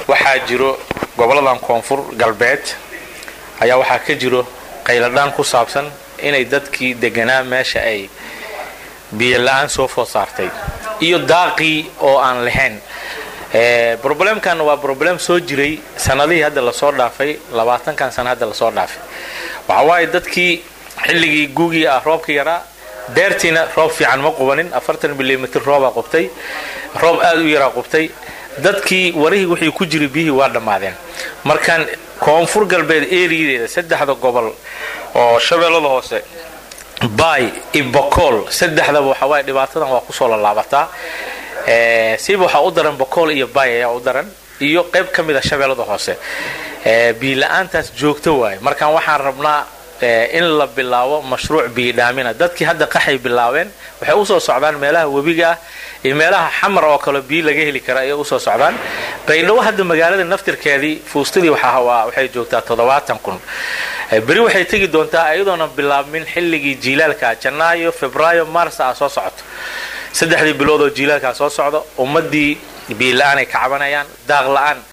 waxaa jiro goboladan koonfur galbeed ayaa waxaa ka jiro qayladhaan ku saabsan inay dadkii deganaa meesha ay biyo la-aan soo food saartay iyo daaqii oo aan lahayn roblemkan waa roblem soo jiray sanadihii hadda lasoo dhaafay labaatankan sana hadda lasoo dhaafay waxa waaye dadkii xilligii guugii ah roobka yaraa deertiina roob fiican ma qubanin afartan milimitr roobaa qubtay roob aad u yaraa qubtay dadkii warihii wixii ku jiray biyihii waa dhammaadeen markaan koonfur galbeed eriyadeeda saddexda gobol oo shabeellada hoose baay ibokool saddexdaba waxa waaye dhibaatadan waa kusoo lalaabataa siba waxaa u daran bokool iyo baay ayaa u daran iyo qayb ka mida shabeellada hoose biila-aantaas joogto waaye markaan waxaan rabnaa in la bilaabo mashruuc biyidhaamina dadkii hadda qaxay bilaabeen waxay usoo socdaan meelaha webiga ah iyo meelaha xamar oo kale biyo laga heli kara ayay usoo socdaan baydhabo hadda magaalada naftirkeedii fuustadii waxay joogtaa toddobaatan kun beri waxay tegi doontaa iyadoona bilaabmin xilligii jiilaalka janaayo febraayo mars ah soo socoto saddexdii bilood oo jiilaalkaa soo socdo ummadii biila-aan ay ka cabanayaan daaq la-aan